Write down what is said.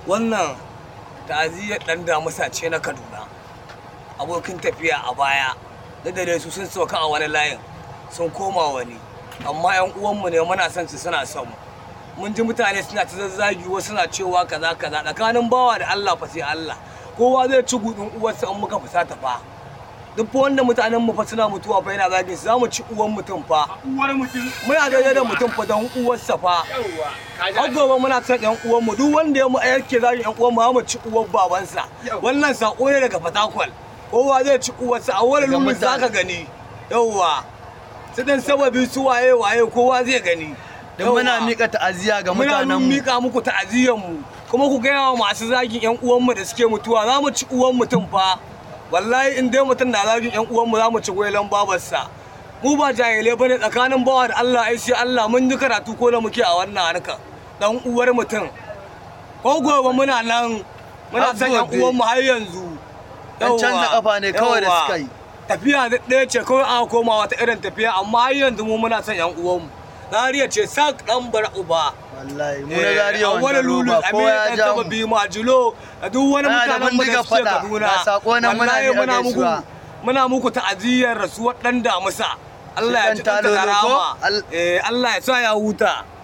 wannan ta'aziyyar dan damusa ce na kaduna abokin tafiya a baya da dare su sun sauka a wani layin sun koma wani amma yan uwanmu ne muna son su suna son mu mun ji mutane suna ta zazzagi wasu suna cewa kaza kaza tsakanin bawa da Allah fa sai Allah kowa zai ci gudun uwarsa in muka fusata fa duk fa wanda mutanen mu fa suna mutuwa fa yana zagin su zamu ci uwan mutum fa uwar mutum muna daidai da mutum fa don uwarsa fa yawwa har gobe muna son yan uwan mu duk wanda ya mu yake zagin yan uwan mu za mu ci uwar babansa Yau. wannan sako ne daga fatakwal kowa zai ci uwarsa a wani Daga lulun mutane. zaka gani yawwa su dan sababi su waye waye kowa zai gani don muna Yawwa. mika ta'aziyya ga muna mutanen mu mika muku ta'aziyyar mu kuma ku gaya wa masu zagin yan uwanmu da suke mutuwa za mu ci uwan mutum fa wallahi in dai mutum na zagin yan uwanmu za mu ci gwailan babarsa mu ba jahilai bane tsakanin bawa da Allah ai sai Allah mun yi karatu ko da muke a wannan harka dan uwar mutum ko gobe muna nan muna Har son yan gobe. uwanmu har yanzu Dan canza Yawwa, kafa ne kawai da yawwa. suka yi. tafiya da ɗaya ce kawai aka koma wata irin tafiya amma har yanzu mu muna son yan uwanmu Zariya ce sak dan bar uba wallahi mu na zariya wani wanda lulu roba kowa ya ja mu bi majulo da duk wani Ana da mutanen mu da bindiga suke faɗa, Kaduna ga sako nan muna wallahi miƙa muna muku gaisuwa. muna muku ta'aziyyar rasuwar dan damusa Allah ya dan ji ɗan talolo ko? rama Al- eh Allah ya sa ya huta